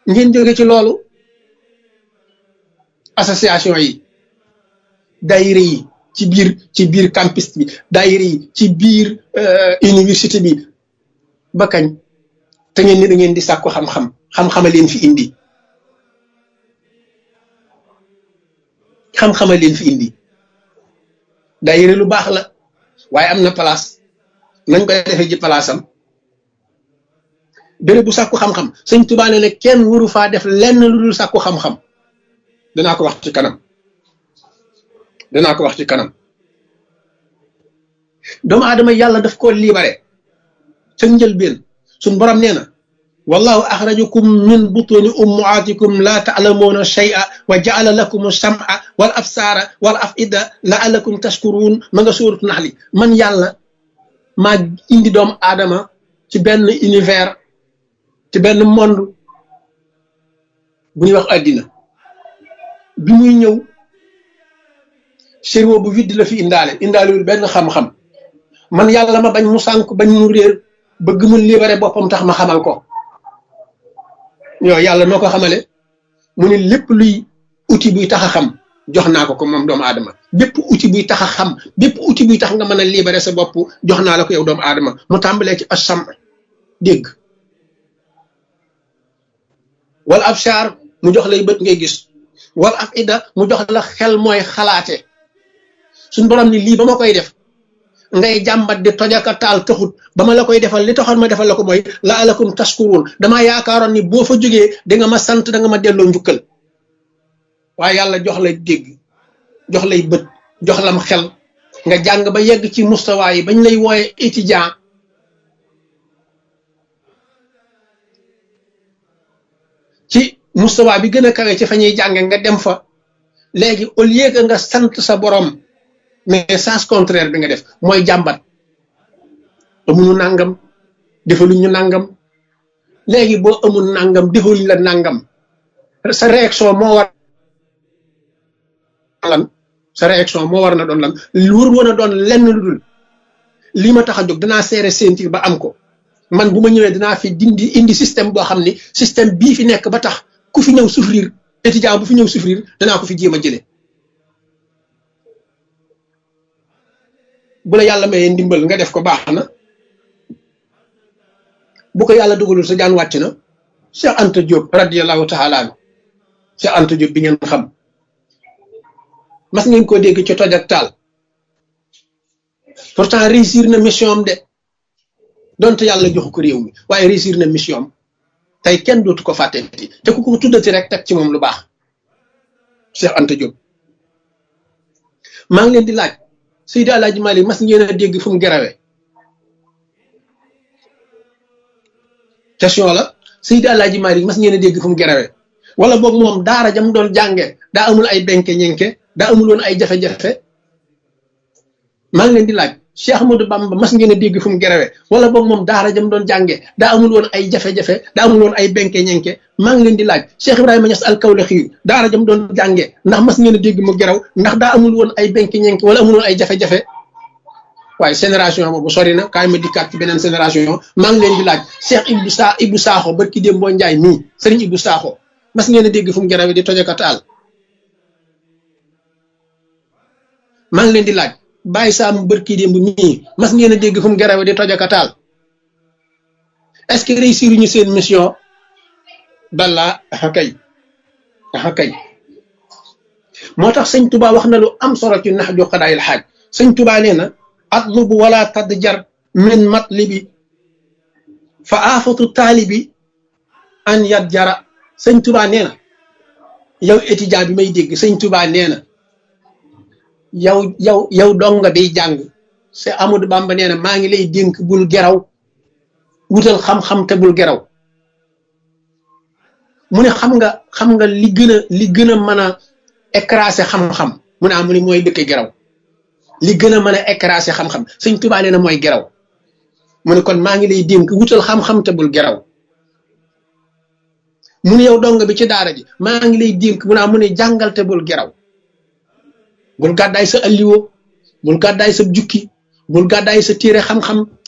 ngeen jóge ci loolu association yi daayira yi ci biir ci biir campus bi daayira yi ci biir université bi ba kañ te ngeen ni da ngeen di sàkku xam-xam xam-xama leen fi indi xam-xama leen fi indi daayira lu baax la waaye am na place nañ koy defee ji place am béréb bu sàkku xam-xam sëñ Tuubaa nee ne kenn waru faa def lenn lu dul sàkku xam-xam danaa ko wax ci kanam danaa ko wax ci kanam doomu aadama yàlla daf koo libéré ca njëlbeen suñ borom nee na wallahu axrajakum min butuni ummaatikum laa taalamuuna shay'a wa jaala lakum sam'a wal absaara wal afida laalakum tashkuruun ma nga sóoratu naxli man yàlla maa indi doomu aadama ci benn univers ci benn monde bu ñuy wax àddina bi muy ñëw cerveau bu vide la fi indaale indaalewul benn xam-xam man yàlla ma bañ mu sànk bañ mu réer bëgg mu libéré boppam tax ma xamal ko yow yàlla noo ko xamale mu ne lépp luy outil buy tax a xam jox naa ko ko moom doomu aadama bépp outil buy tax a xam bépp outil buy tax nga mën a libéré sa bopp jox naa la ko yow doomu aadama mu tàmbalee ci asam dégg wala absar mu jox lay bët ngay gis wala af ida mu jox la xel mooy xalaate suñ borom ni lii ba ma koy def ngay jàmbat di tojaka taal taxut ba ma la koy defal li taxoon ma defal la ko mooy la alakum taskuruun damaa yaakaaroon ni boo fa jógee da nga ma sant da nga ma delloo njukkal waaye yàlla jox lay dégg jox lay bët jox lam xel nga jàng ba yegg ci mustawa yi bañ lay wooye étudiant ci mustawa bi gën a kawe ci fa ñuy jànge nga dem fa léegi au lieu que nga sant sa borom mais sens contraire bi nga def mooy jàmbat amuñu nangam defaluñ ñu nangam léegi boo amul nangam defaluñ la nangam sa réaction moo war lan sa réaction moo war na doon lan wur woon a doon lenn lu dul lii ma tax a jóg danaa seere sentir ba am ko man bu ma ñëwee dinaa fi dindi indi système boo xam ni système bii fi nekk ba tax ku fi ñëw souffrir étudiant bu fi ñëw souffrir danaa ko fi jéem a jële bu la yàlla mayee ndimbal nga def ko baax na bu ko yàlla dugalul sa jaan wàcc na Cheikh Anta Diop radiyallahu taala anhu Cheikh Anta Diop bi ngeen xam mas ngeen ko dégg ci toj ak taal pourtant réussir na mission am de donte yàlla joxu ko réew mi waaye réussir na mission am tey kenn dootu ko fàtteti te ku ko tuddati rek teg ci moom lu baax Cheikh Anta Diop maa ngi leen di laaj Seydi Alaaji Malik mas ngeen a dégg fu mu gerawe question la Seydi Alaaji Malik mas ngeen a dégg fu mu gerawe wala boog moom daara jam doon jànge daa amul ay benke ñenke daa amul woon ay jafe-jafe maa ngi leen di laaj Cheikh Ahmadou Bamba mas ngeen a dégg fu mu gerawe wala boog moom daara jam doon jànge daa amul woon ay jafe-jafe daa amul woon ay benke ñenke maa ngi leen di laaj Cheikh Ibrahima Niass al-Kawlaxi daara jam doon jànge ndax mas ngeen a dégg mu geraw ndax daa amul woon ay benke ñenke wala amul woon ay jafe-jafe waaye génération boobu sori na kaay ma dikkaat ci beneen génération maa ngi leen di laaj Cheikh Ibou Sa Ibou Sakho barki démb boo Njaay mii sëriñ Ibou Sakho mas ngeen a dégg fu mu gerawe di tojaka taal maa ngi leen di laaj bàyyi saamu bërki démb mii mas ngeen a dégg fu mu gerawe di tojaka taal est-ce que réussir ñu seen mission balla axa kay axa kay moo tax sëñ Tuba wax na lu am solo ci nax ju xadaayil xaaj sëñ Tuba nee na atlubu wala tadjar min matlibi fa aafatu taalibi an yat jara sëñ Tuba nee na yow étudiant bi may dégg sëñ Tuba nee na yow yow yow donga biy jàng se Amadou Bamba nee na maa ngi lay dénk bul geraw wutal xam-xam te bul geraw mu ne xam nga xam nga li gën a li gën a mën a écraser xam-xam mu ne ah mu ne mooy dëkk geraw li gën a mën a écraser xam-xam sëñ Tuubaa nee na mooy geraw mu ne kon maa ngi lay dénk wutal xam-xam te bul geraw mu ne yow dong bi ci daara ji maa ngi lay dénk mu ne ah mu ne jàngal te bul geraw bul gàddaay sa alliwo bul gàddaay sa jukki bul gàddaay sa téere xam-xam